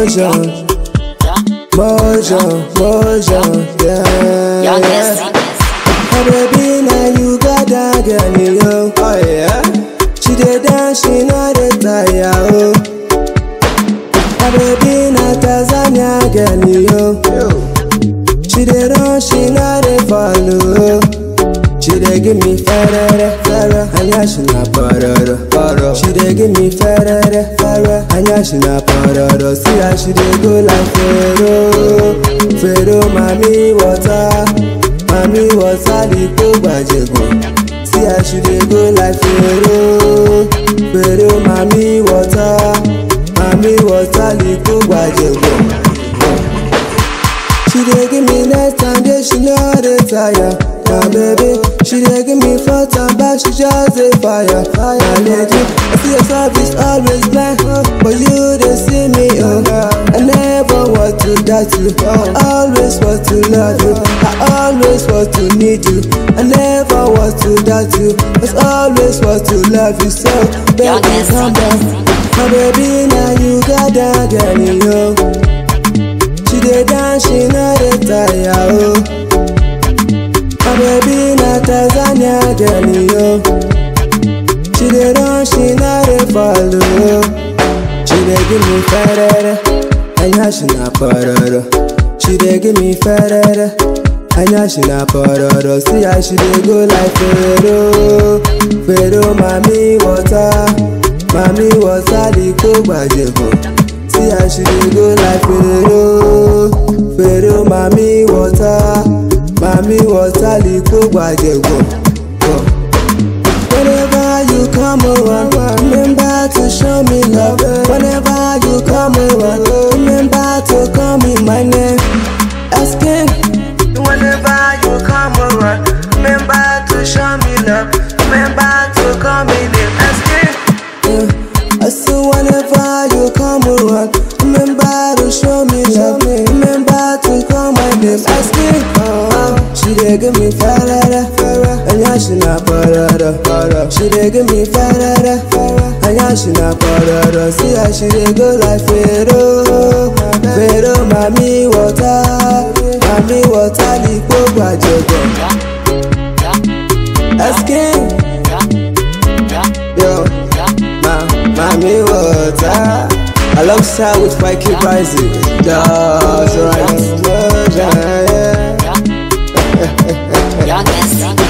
motion, motion, motion, yeah. Youngest. Oh baby, now you got that girl, yo. Oh yeah. She dey dance, she know dey tire, oh. Oh baby, na Tanzania girl, yo. She dey run, she know dey follow. She dey give me ferere, ferere, anya she na pororo, pororo. She dey give me ferere, ferere, anya she na pororo. See how she dey go like Pharaoh, Pharaoh, mami water, mami water, liko gbajego. See how she dey go like Pharaoh, Pharaoh, mami water, mami water, liko gbajego. She dey give me next time, yeah, she know dey tire. My baby, she dey give me front and back, she just dey fire. Fire, lady. I see your service always blind, but you dey see me, oh. I never want to die to, I always want to love you. I always want to need you. I never want to die to, I always want to love you. So, baby, Youngest. calm down. My baby, now you got that girl, yo. She dey dance, she no dey tire, oh. My baby na Tanzania girl, yo. She dey run, she no dey follow. She dey give me ferere, anya she na pororo. She dey give me ferere, anya she na pororo. See how she dey go like Pharaoh, Pharaoh, mami water, mami water, liko gbajego. See how she dey go like Pharaoh, Pharaoh, mami water, mami water, liko gbajego. Go. Whenever you come around, remember to show me love. Whenever you come around, remember to call me my name. Asking. Whenever you come around, remember to show me love. Remember to call me name. Asking. I say whenever you come around, remember to show me love. Remember to call my name. Asking. Uh, she dey give me ferere, anya she na pororo. She dey give me ferere, anya she na pororo. See how she dey go like Pharaoh, Pharaoh, mami water, mami water, lipo gbajego. Asking, yo. Ma, mommy water Alongside with Mikey Rising Just right yeah. Youngest.